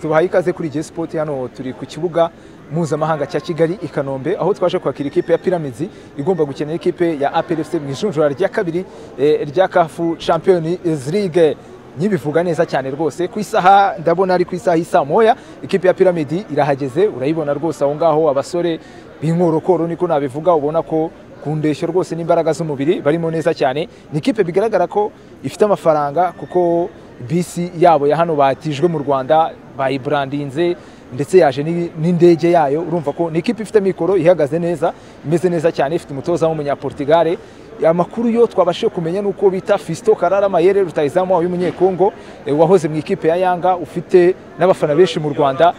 tubahaye ikaze kuri Jay Sport hano turi ku kibuga mpuzamahanga cya Kigali i Kanombe aho twaje kwakira ikipe ya Pyramids igomba gukina ikipe ya APR FC mu ijunjura rya kabiri eh, rya CAF Champions League nyibivuga neza cyane rwose ku isaha ndabona ari ku isaha isa moya ikipe ya Pyramid irahageze urayibona rwose aho ngaho abasore b'inkorokoro niko nabivuga ubona ko ku ndeshyo rwose n'imbaraga z'umubiri barimo neza cyane ni ikipe bigaragara ko ifite amafaranga kuko bisi yabo ya hano batijwe mu Rwanda bayibrandinze ndetse yaje ni- n'indege yayo urumva ko ni ikipe ifite mikoro ihagaze neza imeze neza cyane ifite umutoza w'umunyaportigale amakuru yo twabashije kumenya ni uko bita Fiston Karara Mayere rutahizamu wabo w'umunyekongo eh, wahoze mu ikipe ya Yanga ufite n'abafana benshi mu Rwanda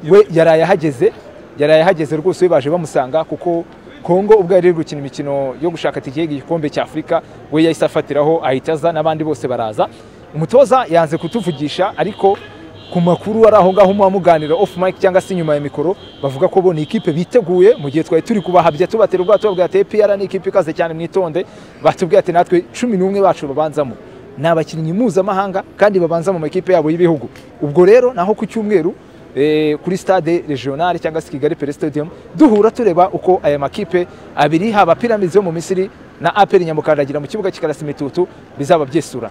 we yaraye ahageze yaraye ahageze rwose we baje bamusanga kuko Kongo ubwo yari iri gukina imikino yo gushaka tike y'igikombe cya Afurika we yahise afatiraho ahita aza n'abandi bose baraza umutoza yanze kutuvugisha ariko ku makuru ari aho ngaho muba muganira off mic cyangwa se inyuma ya mikoro bavuga ko bo ni ikipe biteguye mu gihe twari turi kubahabya tubatera ubwato tubabwira ati APR ni ikipe ikaze cyane mwitonde batubwiye ati natwe cumi n'umwe bacu babanzamo ni abakinnyi mpuzamahanga kandi babanza mu makipe yabo y'ibihugu ubwo rero naho ku cyumweru eh, kuri stade regionale cyangwa se Kigali Pele Stadium duhura tureba uko aya makipe abiri haba Pyramids yo mu Misiri na APR Nyamukandagira mu kibuga cy'ikarasi mitutu bizaba byisura